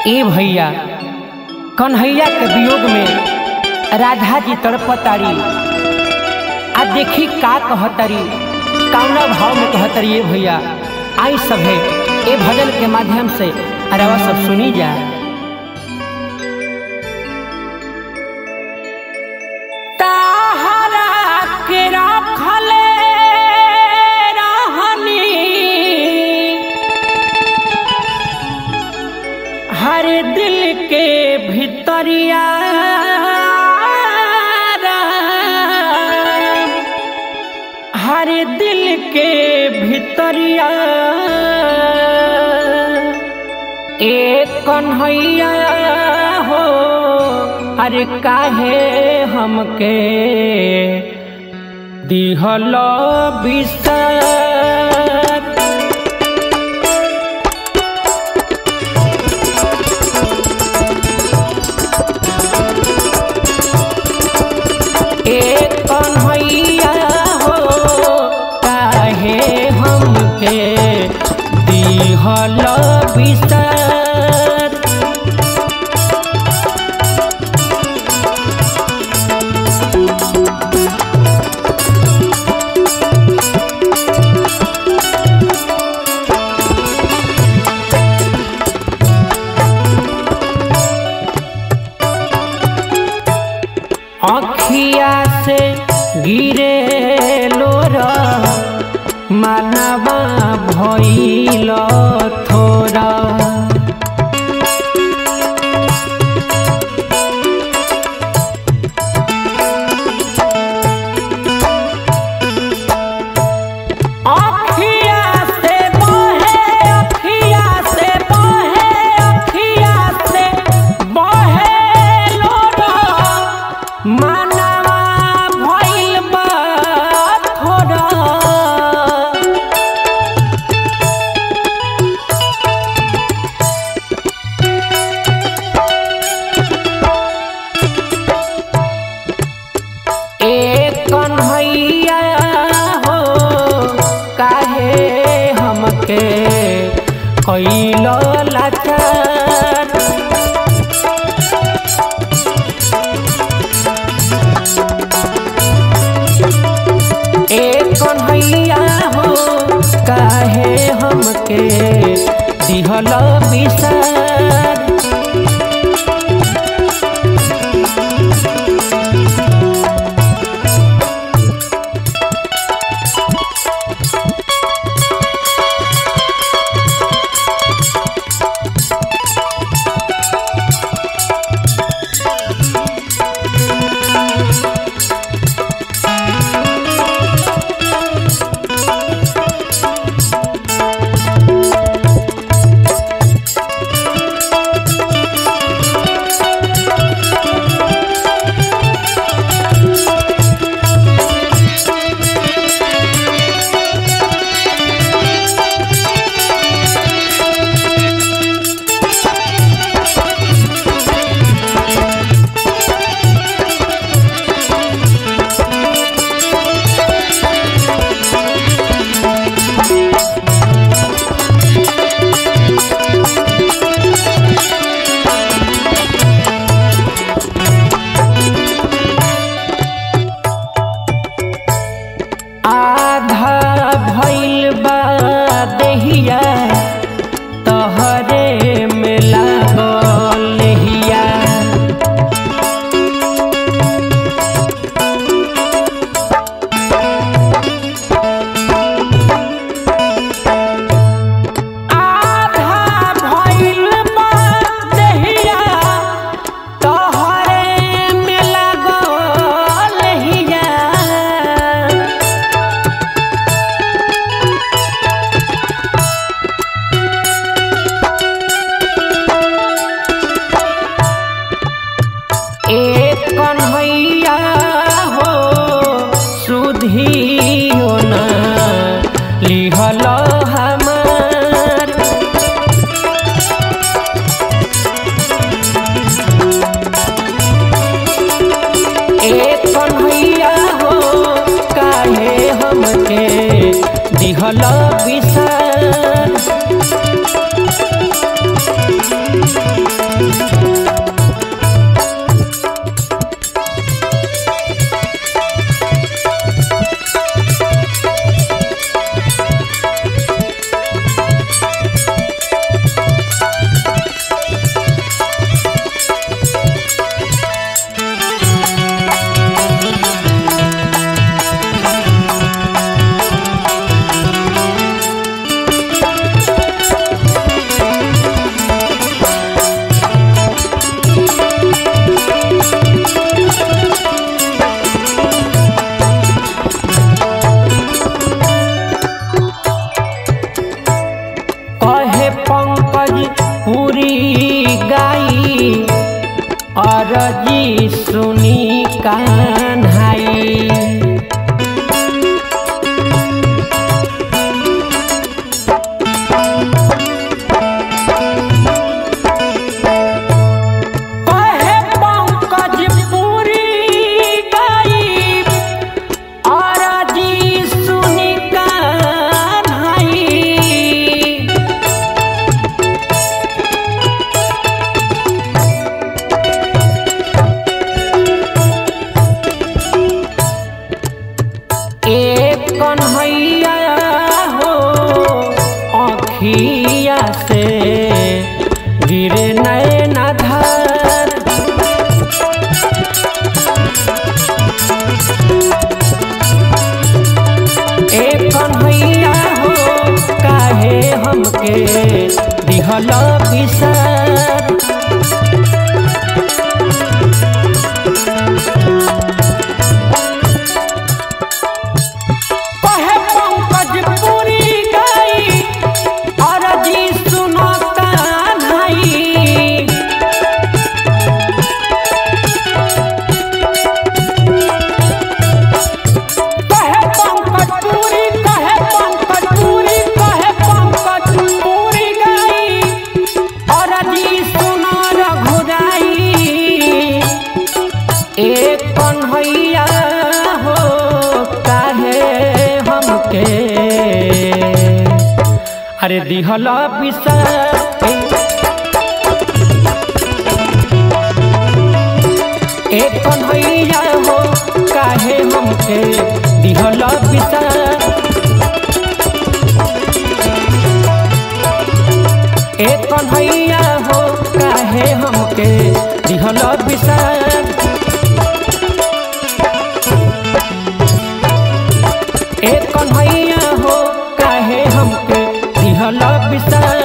ए भैया कन्हैया के वियोग में राधा जी तड़पतारी आ देखी का कहतरी कौना भाव में कहतरी ए भैया आई सभे ए भजन के माध्यम से अरवा सब सुनी जा ताहरा के रखले रहनी हर दिल के भितरिया हर दिल के भितरिया एक कन्हैया हो अरे काहे हमके दिहल बिस्तर एक कन्हैया हो काहे हमके दिहल बिस्तर अखिया से गिरे लोर मानवा भइल थोरा अखिया से बहे अखिया से बहे अखिया से बहे लोरा मानवा भइल बा थोड़ा एक कन्हैया हो काहे हमके कैलो लाचार एक कन्हैया हो काहे हमके दिहल बिसार आधा भइल बा देहिया तहरे में लागल लेहिया आधा भइल बा देहिया तहरे में लागल लेहिया एक कन्हैया हो सुधियो न लिहल हमार एक कन्हैया हो काहे हमके दिहल बिसार पूरी गाई अरजी सुनी कान्हाई कहे पंकज पूरी गाई अरजी सुनी कान्हाई एक कन्हैया हो अखिया से गिरे नैन धार एक कन्हैया हो काहे हमके दिहल विसार कहे पंकज पूरी गई अरजी सुनो कान्हाई कहे पंकज पूरी कहे पंकज पूरी कहे पंकज पूरी गई अरजी सुनो रघुराई एक कन्हैया हो काहे हमके अरे दिहल विषा एक कन्हैया हो काहे हमके दिहल विषा एक कन्हैया हो काहे हमके दिहल विषा एक कन्हैया हो काहे हमके दिहल विषा